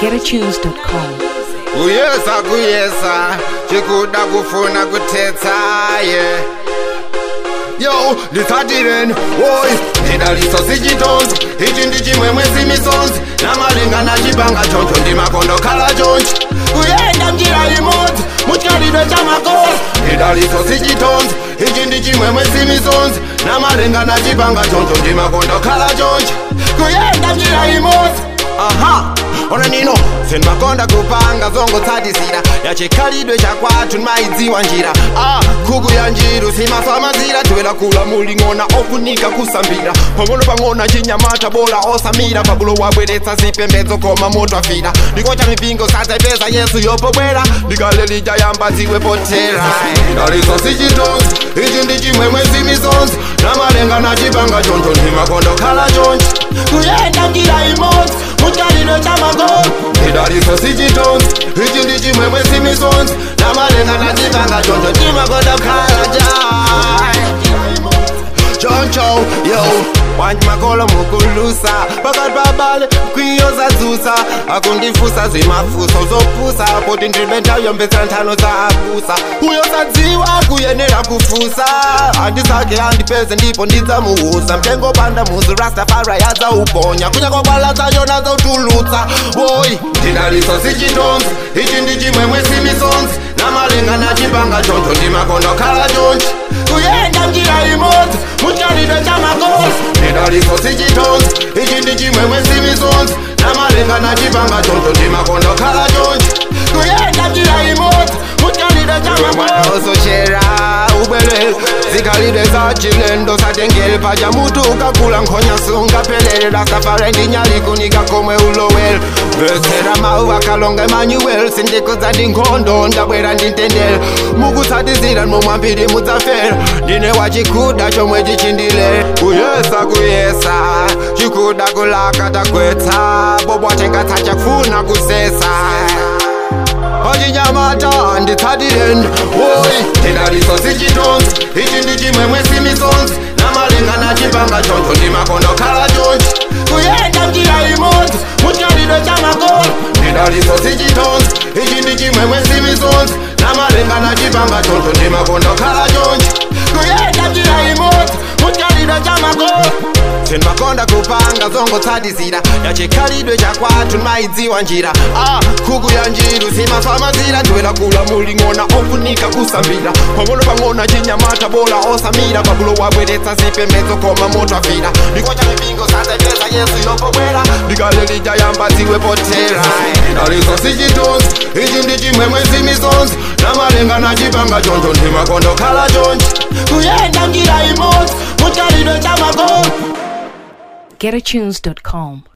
getatunes.com. kuyesa kuyesa chikuda kufuna kuthetsa ye yo nditsatireni woyi ndidaliso sichitonzo ichi ndi chimwemwe simisonzi namalinga na chipanga choncho ndimakondo khala chonchi kuyenda njira imodzi muchikhalidwe cha makosi ndidaliso sichitonzo ichi ndi chimwemwe simisonzi namalinga na chipanga choncho ndimakondo khala chonchi kuyenda njira imodzi aha ona nino senimakonda kupanga zongotsatisira yachikhalidwe chakwathu nimaidziwa njira ah khuku ya njiru simaswamazira tiwela kula muling'ona ofunika kusambira pang'ono pang'ono chinyamata bola osamira pabulo wabweretsa zipembedzo koma moto afira ndikocha mipingo satsepeza yesu yopobwera ndikalelija yamba ziwe potera ndaliso sichitonzi ichi ndi chimwemwe simisonzi namalenga na chipanga choncho ndimakondo khala chonchi kuyenda njira imodzi muchikhalidwe cha magoli ndidaliso sichitonzi ichi ndi chimwemwe simisonzi namalenga na chipanga choncho ndimakondo khala choncho yo wanji makolo mukulusa pakati pabale kwiyo zadzutsa akundifusa zimafuso zopusa poti ndilibe nthawi yombetsera nthano za abusa uyo sadziwa kuyenera kufusa andisake andipeze ndipo ndidzamuusa mtengo panda muzi rastafari yadzauponya kunya kwakwala zachona zautulutsa woyi ndidaliso sichitonzi ichi ndi chimwemwe simisonzi namalenga na chipanga choncho ndimakondo khala chonchi kuyenda njira imodzi muchikhalidwe cha makosi ndidaliso sichitonzi ichi ndi chimwemwe simisonzi namalenga na chipanga choncho ndimakondo khala chonchi kuyenda njira imodzi muchikhalidwe cha makosi osochera ubwelele zikhalidwe za chilendo satengele paja mutu ukagula nkhonya sungaphelele rastafari ndinyalikunika komwe ulowele vesera mau akalonga emmanuel sindikudza ndinkhondo ndabwera ndintendele mukutsatizira momwambiri mudzafera ndine wachikuda chomwe chichindile kuyesa kuyesa chikuda kulaka tagwetsa bobwatengatsa chakufuna kusesa ochinyamata nditsatireni woyi ndidaliso sichitonzi ichi ndi chimwemwe simisonzi namalenga na chipanga choncho ndimakondo khala chonchi kuyenda njira imodzi muchikhalidwe cha magoli ndidaliso sichitonzi ichi ndi chimwemwe simisonzi namalenga na chipanga choncho ndimakondo khala chonchi kuyenda njira imodzi muchikhalidwe cha magoli senimakonda kupanga zongotsatisira yachikhalidwe chakwathu nimaidziwa njira ah khuku ya njiru simaswamazira ndiwela kula muling'ona ofunika kusambira pang'ono pang'ono chinyamata bola osamira pabulo wabweretsa zipembedzo koma moto afira ndikocha mipingo satsepeza yesu yopobwera ndikalelija yamba ziwe potera ndaliso sichitonzi ichi ndi chimwemwe simisonzi namalenga na chipanga choncho ndimakondo khala chonchi kuyenda njira imodzi muchikhalidwe cha magoli getatunes.com.